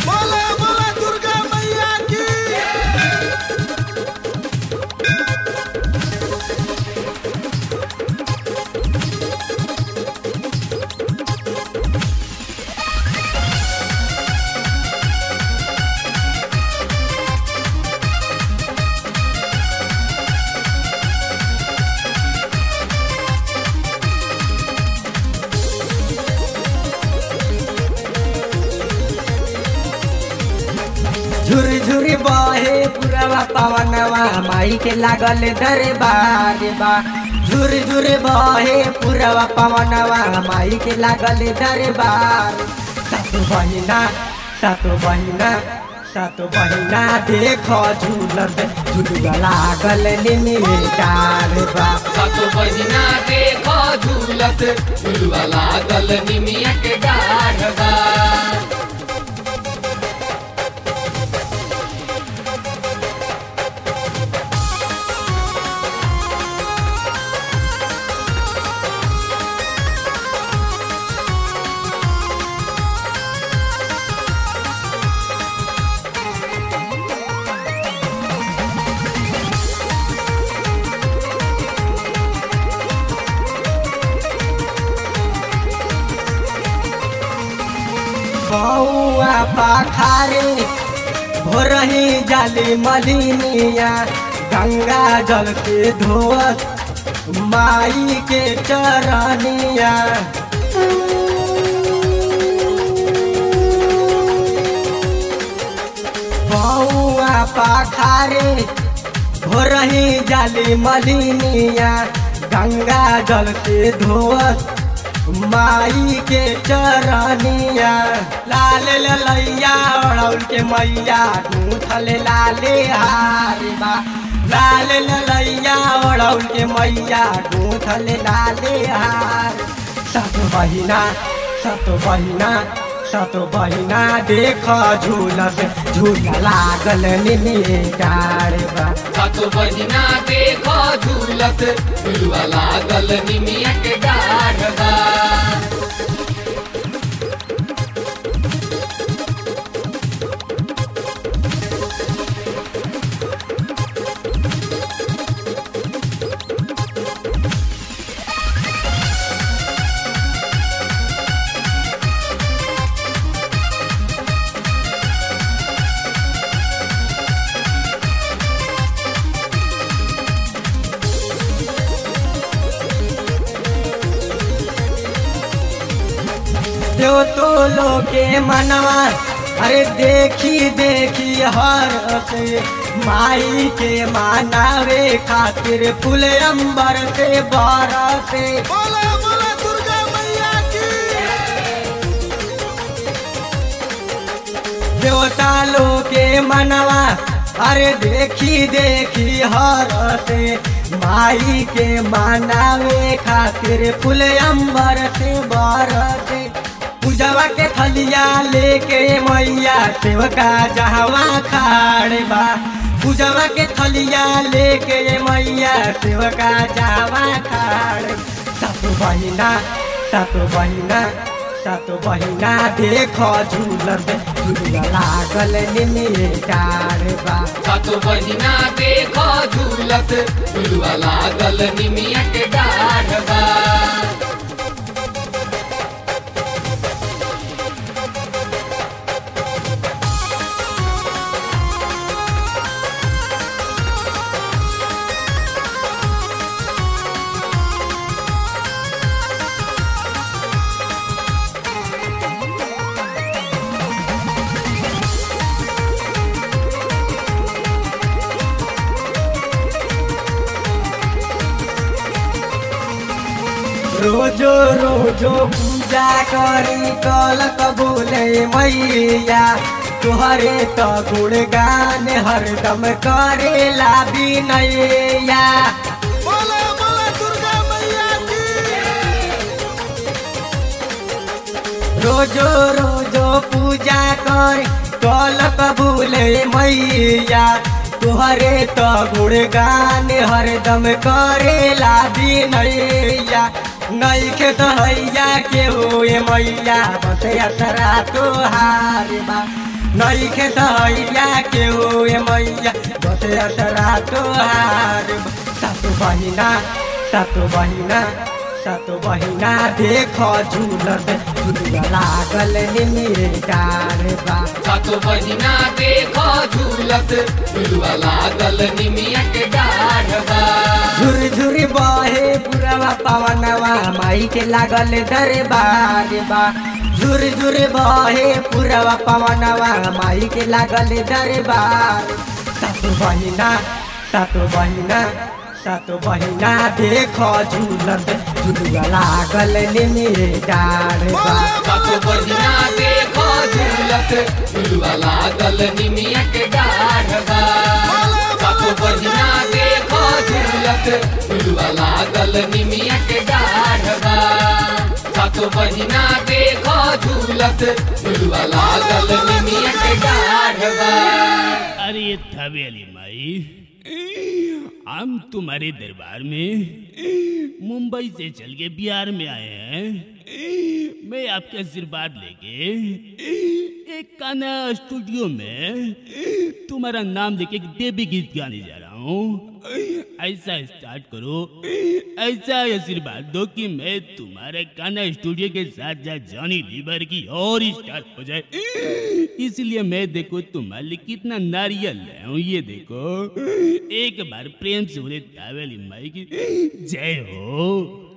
बोला बोला दुर्गा मैया की झुरी झुरी बहे पुरवा पवनवा माई के लागल दरबार बा झुरी झुरी बहे पुरवा पवनवा माई के लागल दरबार सातो बहिना सातो बहिना सातो बहिना देखो झूलत झुलुआ लागल निमिटार बा सातो बहिना देखो झूलत झुलवा लागल निमिया के डाढ़ बा बउआ पाखारे भोरही जाली मलिनिया गंगा जल के धोत माई के चरनिया बउआ पाखारे भोरही जाली मलिनिया गंगा जल के धोत माई के चरनिया लाल ललैया अड़ौल के मैया गूंथल लाले हार बा लाल ललैया अड़ौल के मैया गूंथल लाले हार सत बहिना सत बहिना सत बहिना देख झूलत झूला लागल निमिए डार बा सातो बहिना देखो झूलत झुलवा लागल निमिया के डाढ़ बा देव तो लोके मनवा अरे देखी देखी हर से माई के मानावे खातिर फूल अंबर से बरसे बोला बोला दुर्गा मैया की देवता लोके मनवा अरे देखी देखी हर से माई के मानावे खातिर फूल अंबर से बरसे पूजवा के थलिया लेके मैया सेवका जहवा खाड़ बा पूजवा के थलिया लेके मैया सेवका जहवा खाड़ सातो बहिना सातो बहिना सातो बहिना देखो झूलत झूला लागल निमिए डार बा सातो बहिना देखो झूलत झुलवा लागल निमिया के डाढ़ बा रोजो रोजो पूजा करी कल कबूले मैया तुहरे तो गुणगान हरदम करेला बिनैया बोला बोला दुर्गा मैया की रोजो रोजो पूजा कर कल कबूले मैया तुहरे तो गुणगान हरदम करेला बिनैया नैखे तो हैया के होए मैया बस यात्रा तोहार बा नई के दहिया के ओए मैया बतरत रातो हार सातो बहिना सातो बहिना सातो बहिना देख झूलत झुलुआ लागल निमिरे डार बा सातो बहिना देखो झूलत झुलुआ लागल निमिया के डाढ़ बा झुर झुर बहे पुरवा पवनवा माई के लागल दरबार बा झुर झुर बहे पुरवा पवनवा माई के लागल दरबार सातो बहिना सातो बहिना सातो बहिना देख झूलत झुलुआ लागल निमिरे डार बा सातो बहिना देखो झूलत झुलुआ लागल निमिया के डाढ़ बा सातो बहिना देखो झूलत झुलुआ लागल निमिया के डाढ़ बा सातो बहिना देखो झूलत झुलुआ लागल निमिया के डाढ़ बा अरे ये थवेली माई हम तुम्हारे दरबार में मुंबई से चल के बिहार में आए हैं मैं आपके आशीर्वाद लेके एक गाना स्टूडियो में तुम्हारा नाम लेके एक देवी गीत गाने जा रहा हूँ ऐसा स्टार्ट करो ऐसा आशीर्वाद दो कि मैं तुम्हारे गाना स्टूडियो के साथ साथ जॉनी लीवर की और स्टार हो जाए इसलिए मैं देखो तुम्हारे लिए कितना नारियल लाया हूँ ये देखो एक बार प्रेम से बोले तावेली माई की जय हो